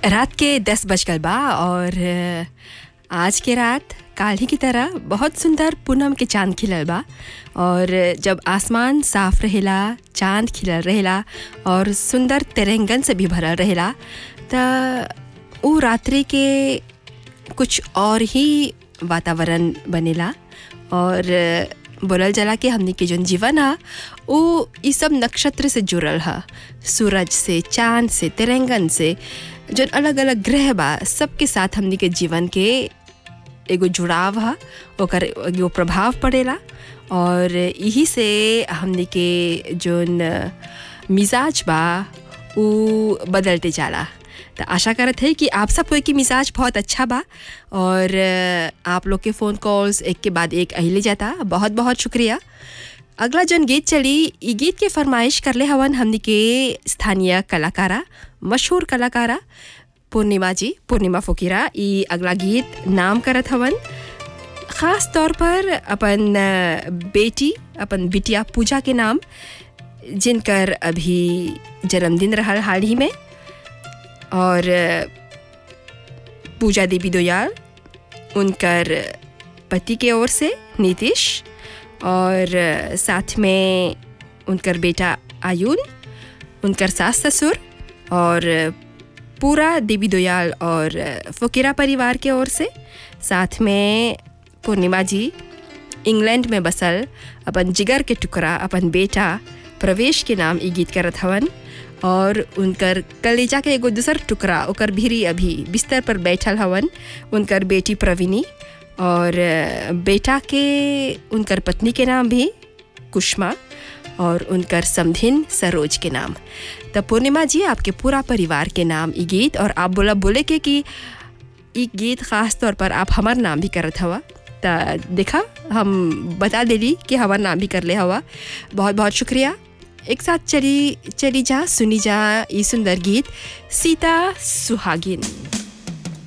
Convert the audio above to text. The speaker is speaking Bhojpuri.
रात के दस बज गल बा और अ, आज के रात काल ही की तरह बहुत सुंदर पूनम के चांद खिलल बा और जब आसमान साफ रहेला चांद खिलल रहेला और सुंदर तिरंगन से भी भरल रहेला त उ रात्रि के कुछ और ही वातावरण बनेला और बोलल जाला कि हमनी के जौन जीवन ह उ ई सब नक्षत्र से जुड़ल ह सूरज से चांद से तिरंगन से जौन अलग अलग ग्रह बा सबके साथ हमनी के जीवन के एगो जुड़ाव ह ओकर एगो प्रभाव पड़ेला और यही से हमनी के जौन मिजाज बा उ बदलते जाला तो आशा करत है कि आप सब कोई की मिजाज बहुत अच्छा बा और अ, आप लोग के फ़ोन कॉल्स एक के बाद एक अहिले जाता बहुत बहुत शुक्रिया अगला जौन गीत चली ई गीत के फरमाइश करले हवन हमनी के स्थानीय कलाकारा मशहूर कलाकारा पूर्णिमा जी पूर्णिमा फुकीरा ई अगला गीत नाम करत हवन ख़ास तौर पर अपन अ, बेटी अपन बिटिया पूजा के नाम जिनकर अभी जन्मदिन रहल हाल ही में और अ, पूजा देवी दोयाल उनकर पति के ओर से नीतीश और अ, साथ में उनकर बेटा आयुन उनकर सास ससुर और अ, पूरा देवी दोयाल और अ, फुकेरा परिवार के ओर से साथ में पूर्णिमा जी इंग्लैंड में बसल अपन जिगर के टुकड़ा अपन बेटा प्रवेश के नाम ई गीत करत हवन और उनकर कलेजा के एगो दूसर टुकड़ा ओकर भीरी अभी बिस्तर पर बैठल हवन उनकर बेटी प्रवीणी और अ, बेटा के उनकर पत्नी के नाम भी कुष्मा और उनकर समधिन सरोज के नाम तो पूर्णिमा जी आपके पूरा परिवार के नाम ई गीत और आप बोला बोले के कि ई गीत खास तौर पर आप हमार नाम भी करत हवा त देखा हम बता देली कि हमार नाम भी कर ले हवा बहुत बहुत शुक्रिया एक साथ चली चली जा सुनी जा ई सुंदर गीत सीता सुहागिन